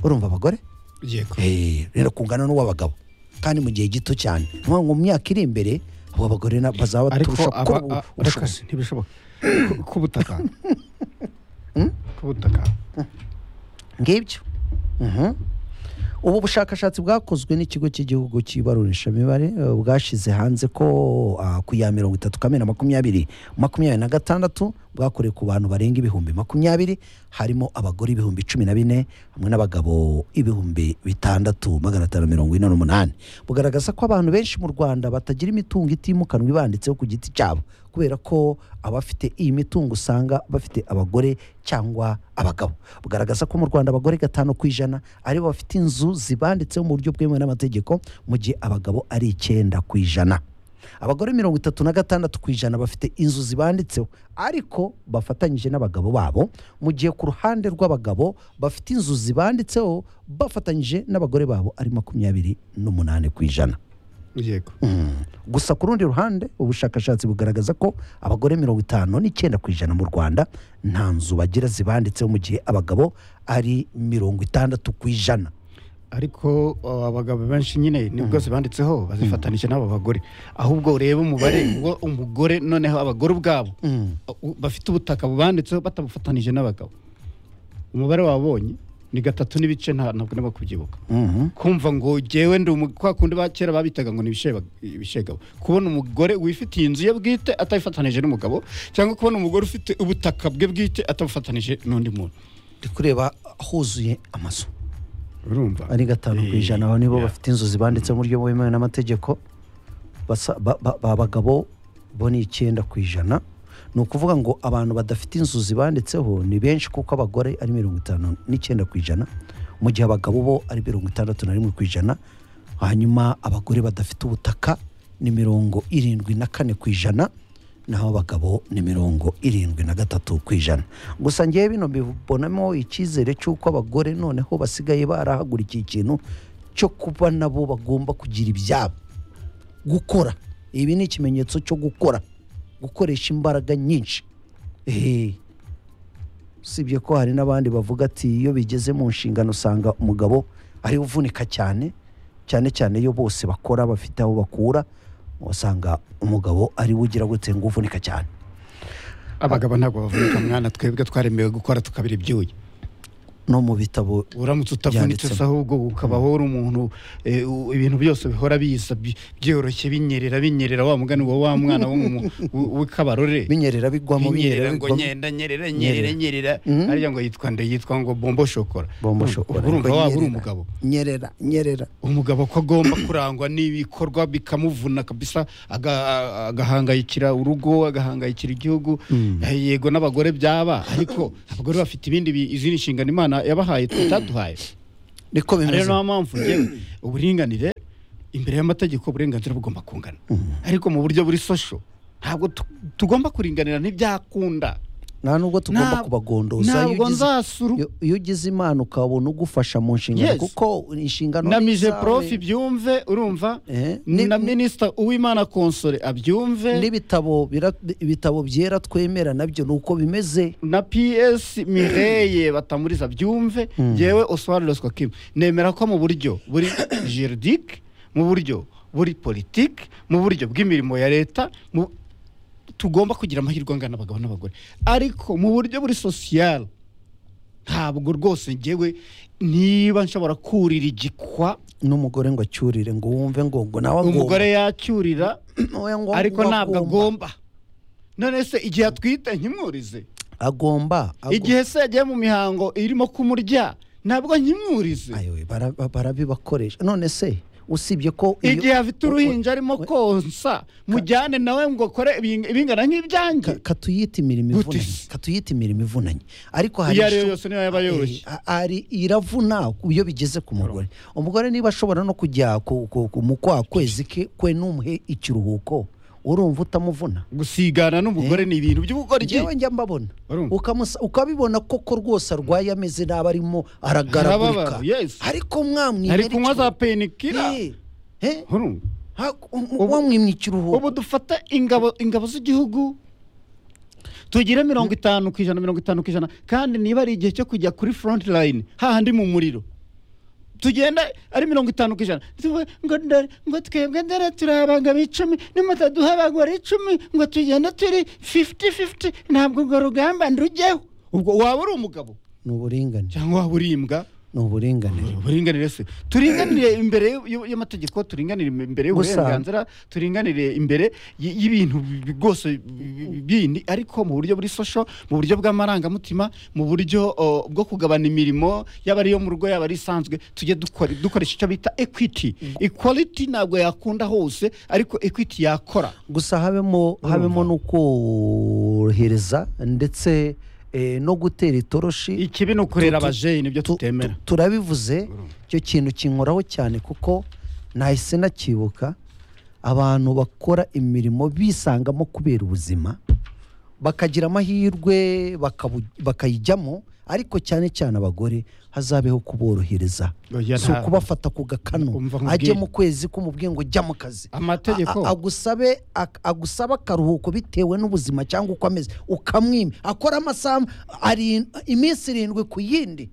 A: urumva abagore
D: yego
A: Eh, rero kungana n'uw'abagabo kandi mu gihe gito cyane ni ukuvuga ngo mu myaka iri imbere abo bagore na- bazaba
D: ariko
A: baturusha
D: aba
A: gukora
D: a-
A: ubushobozi
D: ariko ntibishoboka Ku- ku butaka ku butaka
A: ngibyo Mhm. ubu bushakashatsi bwakozwe n'ikigo cy'igihugu cy'ibarurishamibare eh, bwashyize hanze ko ah, ku ya mirongo itatu kamena makumyabiri makumyabiri na gatandatu bwakorewe ku bantu barenga ibihumbi makumyabiri harimo abagore ibihumbi cumi na bine hamwe n'abagabo ibihumbi bitandatu magana atanu mirongo ine n'umunani bugaragaza ko abantu benshi mu rwanda batagira imitungo itimukanwa ibanditseho ku giti cyabo kubera ko abafite iyi mitungo usanga bafite abagore cyangwa abagabo bugaragaza ko mu rwanda abagore gatanu ku ijana ari bo bafite inzu zibanditseho mu buryo bwemewe n'amategeko mu gihe abagabo ari icyenda ku ijana abagore mirongo itatu na gatandatu ku ijana bafite inzu zibanditseho ariko bafatanyije n'abagabo babo mu gihe ku ruhande rw'abagabo bafite inzu zibanditseho bafatanyije n'abagore babo ari makumyabiri n'umunani ku ijana
D: yego
A: gusa ku rundi ruhande ubushakashatsi bugaragaza ko abagore mirongo itanu n'icyenda ku ijana mu rwanda nta nzu bagira zibanditseho mu gihe abagabo ari mirongo itandatu ku ijana
D: ariko uh, abagabo benshi nyine nibwo zibanditseho bazifatanije n'abo bagore ahubwo urebe umubare wo umugore noneho abagore ubwabo u- bafite ubutaka bubanditseho batabufatanije n'abagabo umubare wabonye ni gatatu n'ibice nta ntabwo niba kubyibuka kumva ngo jyewe ndi umu- kwa kundi ba kera babitaga ngo ni ibisheba- ibishegabo kubona umugore wifitiye inzu ye bwite atabifatanije n'umugabo cyangwa kubona umugore ufite ubutaka bwe bwite atabufatanije n'undi muntu
A: ndi kureba huzuye amazu
D: urumva
A: ari gatanu ku ijana abo nibo bafite inzu zibanditseho mu buryo bwemewe n'amategeko basa- ba- ba- ba- abagabo bo ni icyenda ku ijana ni ukuvuga ngo abantu badafite inzu zibanditseho ni benshi kuko abagore ari mirongo itanu n'icyenda ku ijana mu gihe abagabo bo ari mirongo itandatu na rimwe ku ijana hanyuma abagore badafite ubutaka ni mirongo irindwi na kane ku ijana naho abagabo ni mirongo irindwi na gatatu ku ijana gusa ngewe bino mbibonamo icyizere cy'uko abagore noneho basigaye barahagurukiye ikintu cyo kuba nabo bagomba kugira ibyabo gukora ibi ni ikimenyetso cyo gukora gukoresha imbaraga nyinshi ehehe usibye ko hari n'abandi bavuga ati iyo bigeze mu nshingano usanga umugabo ari uvunika cyane cyane cyane iyo bose bakora bafite aho bakura usanga umugabo ari we ugira gutse ngo uvunika cyane
D: abagabo ntabwo bavunika mwana twebwe twaremewe gukora tukabira ibyuya
A: no mu bitabo
D: uramutse utavunitse
A: Byanditsemo.
D: usa ahubwo ukabaho uri umuntu eh, u- ibintu byose bihora biza bi- byoroshye binyerera binyerera wa mugani wa wa mwana w'umu- w- w'ikabarore
A: binyerera bigwamo binyerera
D: binyerera ngo
A: bigwamo
D: nyenda nyerera nyerera nyerera
A: Mhm.
D: ariya ngo yitwa nde yitwa ngo bombo shokora
A: bombo shokora
D: urumva waba uri
A: Nyerera,
D: umugabo
A: nyerera nyerera
D: umugabo ko agomba kurangwa n'ibikorwa bikamuvuna kabisa aga- agahangayikira urugo agahangayikira igihugu Eh, yego n'abagore byaba ariko abagore bafite ibindi bi- izindi nshingano imana yabahaye twe itaduhaye
A: niko
D: rero
A: bimeze
D: niyo mpamvu ngewe uburinganire imbere y'amategeko uburenganzira bugomba kungana ariko mu buryo buri sosho ntabwo tu- tugomba kuringanira ntibyakunda
A: nta nubwo tugomba
D: Nta-
A: kubagondoza iyo
D: ntabwo
A: ugize-
D: nzasura
A: iyo- iyo ugize impano ukabona ugufasha mu nshingano
D: Yes.
A: kuko inshingano
D: na
A: ni
D: mije
A: izawe.
D: profi byumve urumva
A: Eh, ni-
D: na minisita uwimana konsore abyumve
A: n'ibitabo bira- ibitabo byera twemera nabyo ni uko bimeze
D: na ps mireye batamuriza byumve yewe oswald kim nemera ko mu buryo buri juridique mu buryo buri politiki mu buryo bw'imirimo ya leta mu- tugomba kugira amahirwe angana abagabo n'abagore ariko mu buryo buri sosiyal ntabwo rwose ngewe niba nshobora kurira igikwa
A: n'umugore ngo acyurire ngo wumve ngo ngo nawe agomba
D: umugore yacyurira
A: Oya, ngo
D: ariko
A: ngo
D: ntabwo agomba none se igihe atwite nkimwurize
A: agomba agomba.
D: igihe se yagiye mu mihango irimo kumurya ntabwo nkimwurize
A: Ayowe, bara- ba- barabibakoresha none se usibye ko iyo-
D: igihe afite uruhinja arimo
A: we-
D: konsa mujyane nawe ngo kore ibing- ibingana nk'ibyanjye
A: ka- katuyite imirimo
D: Gute
A: ivunanye
D: se?
A: katuyite imirimo ivunanye ariko hari
D: iyo ari yo
A: inshu-
D: yose niyo yaba yoroshye
A: Eh, ari iravuna iyo bigeze ku mugore umugore niba ashobora no kujya ku- ku- ku- mu kwa kwezi ke kwe n'umuhe ikiruhuko urumva utamuvuna
D: gusigana n'umugore ni ibintu by'ubugoryi
A: ngewe njya mbabona
D: Urumva?
A: Ukamusa- ukabibona koko rwose arwaye ameze nabi arimo aragaragurika
D: Arababara, yes.
A: ariko mwamwimera
D: ari kunywa za
A: ikiruhuko.
D: penikira
A: Eh, eh,
D: Urumva?
A: ha- um- wamwimye
D: ubu
A: ikiruhuko
D: dufata ingabo ingabo z'igihugu tugire mirongo itanu ku ijana mirongo itanu ku ijana kandi niba ari igihe cyo kujya kuri front line hahandi mu muriro tugenda ari mirongo itanu ku ijana tuvuge ngo ndore ngo twebwe ndore turi abagabo icumi nimutaduha abagore icumi ngo tugende turi fifuti fifuti ntabwo urwo rugamba ndugeho ubwo waba uri umugabo
A: ni uburinganire
D: cyangwa waba uri imbwa
A: ni uburinganire
D: uburinganire se turinganire imbere y'u- y'amategeko turinganire imbere y'uburenganzira turinganire imbere y- y'ibintu bi- rwose bi- bindi ariko mu buryo buri sosho mu buryo bw'amarangamutima mu buryo o, bwo kugabana imirimo yaba ari iyo mu rugo yaba ari isanzwe tujye dukora- dukoresha icyo bita equity equality ntabwo yakunda hose ariko equity yakora
A: gusa habemo habemo no korohereza ndetse eh, no gutera itoroshi
D: ikibi ni ukurera
A: Tu- tu-
D: abajeyi nibyo
A: tu-
D: tutemera
A: tu- turabivuze icyo kintu kinkoraho cyane kuko nahise nakibuka abantu bakora imirimo bisangamo kubera ubuzima bakagira amahirwe bakabu- bakayijyamo ariko cyane cyane abagore hazabeho kuborohereza
D: Oya,
A: si
D: nta-
A: ukubafata ku gakano
D: Umva nkubwire.
A: ajye mu kwezi k'umubwiye ngo jya mu kazi
D: Amategeko.
A: A- a- agusabe ak- agusaba akaruhuko bitewe n'ubuzima cyangwa uko ameze ukamwima akora amasaha ari iminsi irindwi ku yindi